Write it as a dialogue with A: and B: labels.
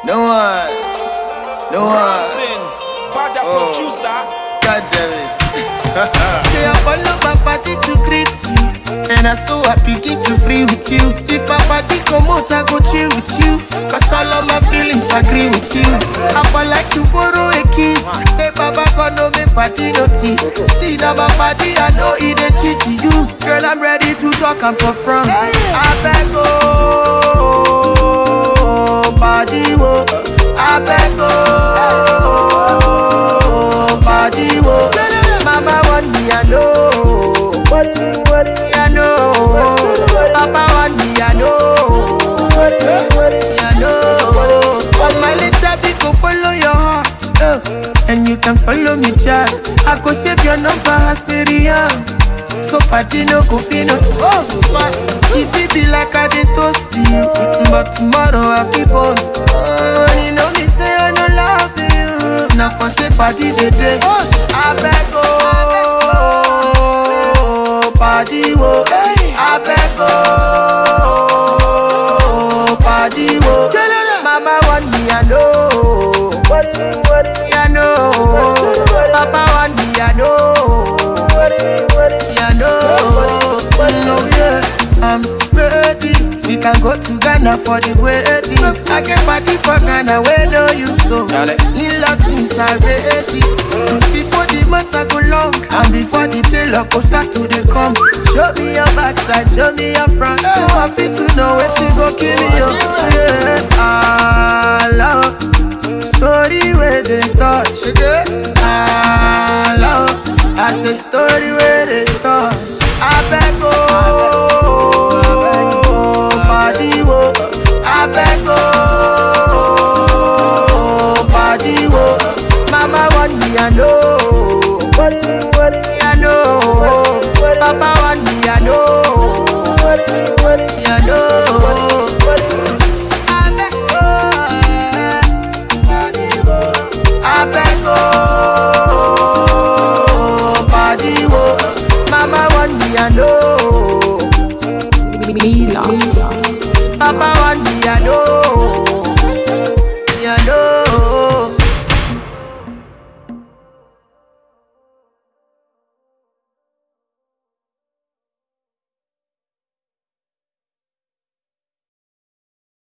A: No one. No one.
B: Things. Bada
A: Oh.
B: producer.
A: God damn it.
C: Say I follow my party to greet you And I so happy get to free with you If my party come out I go chill with you Cause all of my feelings agree with you I for like to borrow a kiss Hey baba God no make party notice See now my party I know it a cheat to you Girl I'm ready to talk I'm for front I beg oh Body wo I beg oh Body wo Mama want me I know me I know Papa want me I know me I know On my little bit go follow your heart uh, And you can follow me chat I go save your number as Miriam So party no go fit no Oh smart If it be like I dey toast you But tomorrow I feel born uh, You know me say I no love you Now for say party dey dey I beg oh Party wo I beg oh Party wo Mama want me I know me I know Papa want me I know me I know No yeah I'm ready We can go to Ghana for the wedding I get party for Ghana where no you so
A: Dale.
C: In things are ready Before the months I go long And before the tailor go start to dey come Show me your backside, show me your front So I fit to know where to go kill me, oh yeah